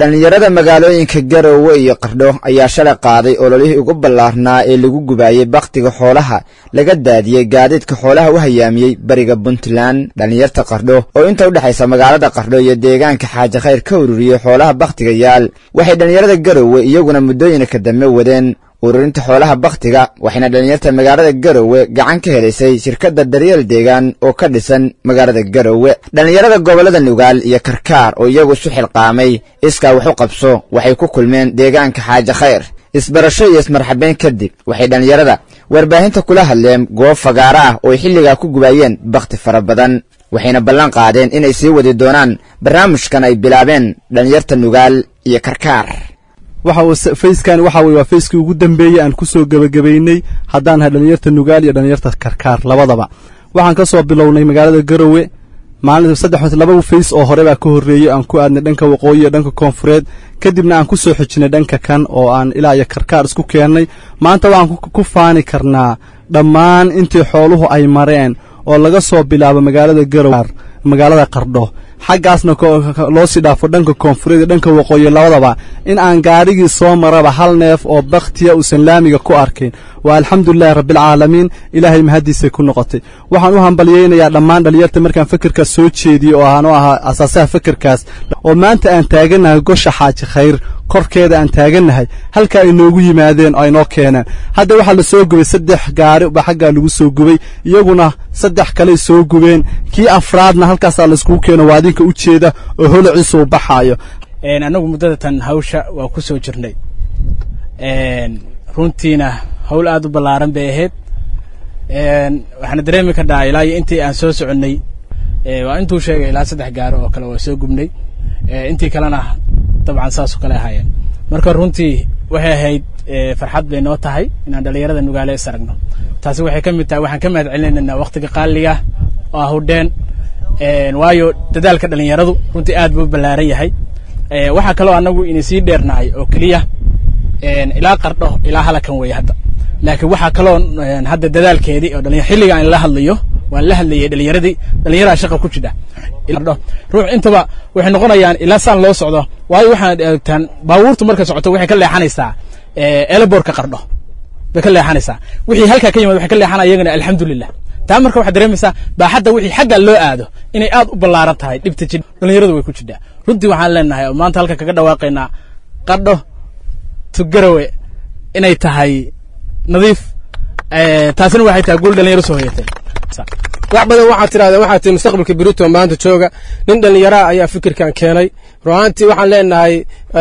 dhallinyarada magaalooyinka garowe iyo qardho ayaa shalay qaaday ololihii ugu ballaarnaa ee lagu gubaayey bakhtiga xoolaha laga daadiyey gaadiidka xoolaha u hayaamiyey bariga puntland dhallinyarta qardho oo inta u dhexaysa magaalada qardho iyo deegaanka xaaji khayr ka ururiyey xoolaha bakhtiga yaal waxay dhallinyarada garowe iyaguna muddooyinka dambe wadeen ururinta xoolaha bakhtiga waxayna dhallinyarta magaalada garowe gacan ka helaysay shirkadda daryeel deegaan oo ka dhisan magaalada garowe dhallinyarada gobollada nugaal iyo karkaar oo iyagu isu xilqaamay iskaa wax u qabso waxay ku kulmeen deegaanka xaaji khayr isbarasho iyo ismarxabeyn kadib waxay dhallinyarada warbaahinta kula hadleen goob fagaaro ah oo ay xilligaa ku gubaayeen bakhti fara badan waxayna ballan qaadeen inay sii wadi doonaan barnaamijkan ay bilaabeen dhallinyarta nugaal iyo karkaar waxa fayskan waxa weye waa fayskii ugu dambeeyey aan ku soo gebagabaynay haddaan nahay dhallinyarta nugaal iyo dhallinyarta karkaar labadaba waxaan ka soo bilownay magaalada garowe maalin saddex laba fays oo hore baa ka horreeyey aan ku aadnay dhanka waqooyi iyo dhanka koonfureed kadibna aan ku soo xejinay dhanka kan oo aan ilaa iyo karkaar isku keennay maanta waxaan ku faani karnaa dhammaan intii xooluhu ay mareen oo laga soo bilaabo magaalada garowe magaalada qardho xaggaasna loo sii dhaafo dhanka koonfureed iyo dhanka waqooyi labadaba in aan gaarigii soo maraba hal neef oo bakhtiya uusan laamiga ku arkin waa alxamdulilahi rabbialcaalamiin ilaahay mahaddiisay ku noqotay waxaan u hambalyaynayaa dhammaan dhallinyarta markaan fekerkaas soo jeediyey oo aan u ahaa asaasaha fekerkaas oo maanta aan taagannahay gosha xaaji khayr korkeeda aan taagannahay halka ay noogu yimaadeen oo ay noo keeneen hadda waxaa la soo gubay saddex gaari baa xaggaa lagu soo gubay iyaguna saddex kaley soo gubeen kii afraadna halkaasaa layskugu keeno waa adinka u jeeda oo holociisa uu baxaayo annagu muddada tan hawsha waa ku soo jirnay runtiina hawl aad u ballaaran bay ahayd waxaana dareemi kardhaa ilaa iyo intii aan soo soconnay waa intuu sheegay ilaa saddex gaaro oo kale waa soo gubnay intii kalena dabcan saasoo kale ahaayeen marka runtii waxay ahayd farxad bay noo tahay inaan dhallinyarada nugaale is aragno taasi waxay ka mid tahay waxaan ka mahad celinaynaa wakhtiga qaaliga oo ahudheen waayo dadaalka dhallinyaradu runtii aad buu u ballaaran yahay waxaa kaloo annagu ina sii dheernahay oo keliya ilaa qardho ilaa halakan weeye hadda laakiin waxaa kaloo hadda dadaalkeedii oo dhalinya xilliga aan la hadlayo waan la hadlayay dhalinyaradii dhalinyaraa shaqa ku jidha ruux intaba waxay noqonayaan ilaa saan loo socdo waayo waxaad eegtaan baabuurtu marka socoto waxay ka leexanaysaa eelaboorka qardho bay ka leexanaysaa wixii halkaa ka yimid waxay ka leexanaya iyagana alxamdulilah taa marka waxaad dareemaysaa baaxadda wixii xagga loo aado inay aad u ballaaran tahay dhibta jid dhalinyaradu way ku jidhaa runtii waxaan leenahay oo maanta halka kaga dhawaaqaynaa qardho tugarawe inay tahay nadiif taasina waxay tahay guul dhalinyaro soo hoyatay wax badan waxaad tirahdeen waxaa tii mustaqbalka berito maanta jooga nin dhallinyaraha ayaa fikirkan keenay ruaantii waxaan leenahay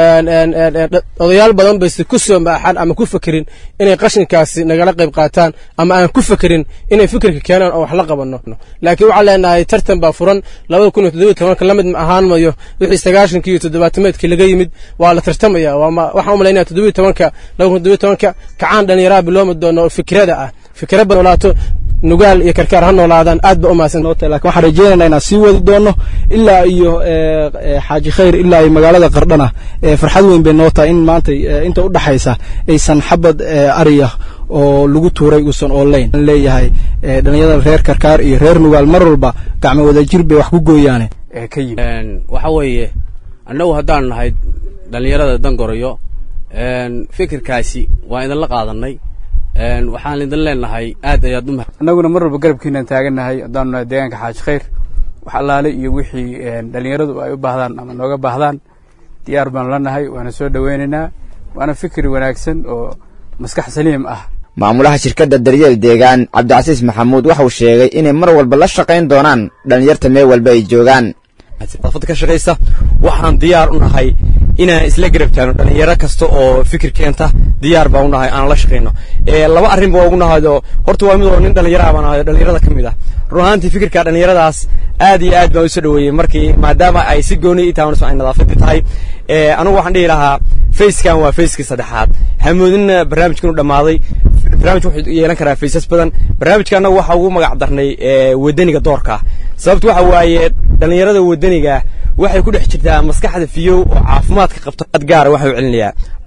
odayaal badan bayse ku soo maaxan ama ku fekerin inay qashinkaasi nagala qayb qaataan ama aan ku fekerin inay fikirka keenaan oo wax la qabanno laakiin waxaan leenahay tartan baa furan labada kun iyo toddobiyo tobanka la mid ahaan mayo wixii sagaashankii iyo toddobaatameedkii laga yimid waa la tartamaya waxaan u malaynaya toddobiyo tobanka laba kun toddobiyo tobanka kacaan dhallinyaraha biloomi doono oo fikrada ah fikra badolaato nugaal iyo karkaar ha noolaadaan aad ba u mahadsan lakin waxaan rajeynaynaa inaan sii wadi doono ilaa iyo xaaji khayr ilaa iyo magaalada qardhana farxad weyn bay noo tahay in maanta inta u dhaxaysa aysan xabad ariya oo lagu tuuray uusan oolayn leeyahay dhalinyarada reer karkaar iyo reer nugaal mar walba gacmo wadajir bay wax ku gooyaane waxa weeye annagu haddaan nahay dhallinyarada dangorayo fikirkaasi waa idinla qaadanay waxaan idin leenahay aad ayaad u annaguna mar walba garabkiinaan taagannahay haddaanu nahay deegaanka xaaji khayr wax allaale iyo wixii dhallinyaradu ay u baahdaan ama nooga baahdaan diyaar baanu la nahay waana soo dhoweynaynaa waana fikri wanaagsan oo maskax saliim ah maamulaha shirkadda daryeel deegaan cabdicasiis maxamuud waxauu sheegay inay mar walba la shaqayn doonaan dhallinyarta meel walba ay joogaan dafada ka shaqaysa waxaan diyaar u nahay inaan isla garab taagno dhallinyaro kasta oo fikir keenta diyaar baan u nahay aan la shaqayno laba arrin baa ugu nahayoo horta waa mid oo nin dhallinyaraha baan ahayo dhallinyarada ka mid ah run ahaantii fikirka dhallinyaradaas aad iyo aad baan u soo dhoweeyey markii maadaama ay si gooni i tahay ay nadaafadii tahay anigu waxaan dhihi lahaa fayskan waa fayskii saddexaad hamoodinna barnaamijkan u dhammaaday barnaamij wuxuu yeelan karaa faysas badan barnaamijka annagu waxa ugu magac darnay wadaniga doorka sababtu waxa waaye dhallinyarada wadaniga waxay ku dhex jirtaa maskaxda fiyow oo caafimaadka qabta ad gaara waxa u celinayaa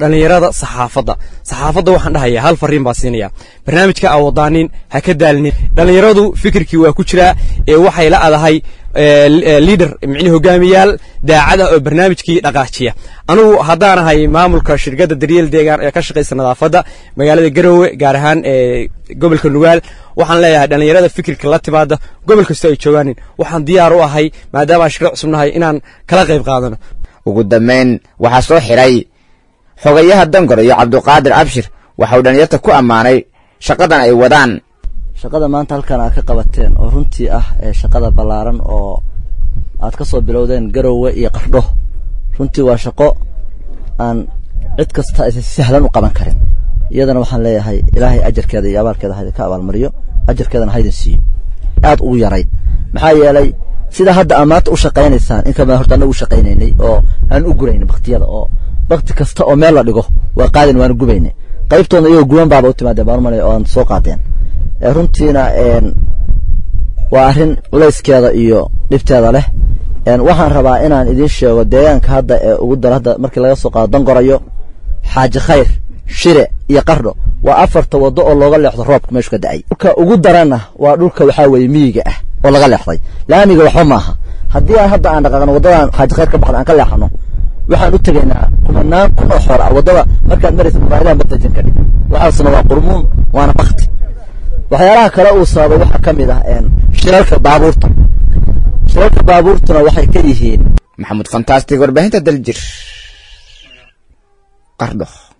dhallinyarada saxaafadda saxaafadda waxaan dhahayaa hal fariin baa siinaya barnaamijka aa wadaanin ha ka daalinin dhallinyaradu fikirkii waa ku jiraa ee waxay la adahay liader micni hogaamiyaal daacada oo barnaamijkii dhaqaajiya anugu haddaanahay maamulka shirkadda daryeel deegaan ee ka shaqaysa nadaafadda magaalada garowe gaar ahaan ee gobolka nugaal waxaan leeyahay dhallinyarada fikirka la timaada gobol kastoo ay joogaanin waxaan diyaar u ahay maadaama aan shirka cusubnahay inaan kala qayb qaadano ugu dambayn waxaa soo xidhay xogayaha dangor iyo cabduqaadir abshir waxa uu dhallinyarta ku ammaanay shaqadan ay wadaan shaqada maanta halkan aad ka qabateen oo runtii ah ee shaqada ballaaran oo aad ka soo bilowdeen garowe iyo qardho runtii waa shaqo aan cid kasta aysan si sahlan u qaban karin iyadana waxaan leeyahay ilaahay ajarkeeda iyo abaalkeeda haydin ka abaalmariyo ajarkeedana haydin siiyo aad ugu yarayd maxaa yeelay sida hadda aad maanta u shaqaynaysaan in kamaa horta annagu u shaqaynaynay oo aan u guraynay baktiyada oo bakti kasta oo meel la dhigo waa qaadin waana gubaynay qaybtoodna iyagoo guban baaba u timaadeen baan umalay oo aan soo qaadeen runtiina waa arrin culayskeeda iyo dhibteeda leh waxaan rabaa inaan idiin sheego deegaanka hadda ee ugu daro hadda markii laga soo qaado dangorayo xaaji khayr shire iyo qardho waa afarta waddo oo looga leexdo roobka meeshu ka da'ay dhulka ugu daranna waa dhulka waxaa weeye miyiga ah oo laga leexday laamiga waxba maaha haddii aan hadda aan dhaqaaqno waddadan xaaji khayr ka baxda aan ka leexano waxaan u tegaynaa kumanaan kun oo xoor ah waddada markaad maraysa mubaahidaha matajin ka dhig waxaasna waa qurmuun waana bakti waxyaalaha kale uu sababay waxaa ka mid ah shirarka baabuurta shirarka baabuurtuna waxay ka yihiin maxamuud fantastic warbaahinta daljir qardho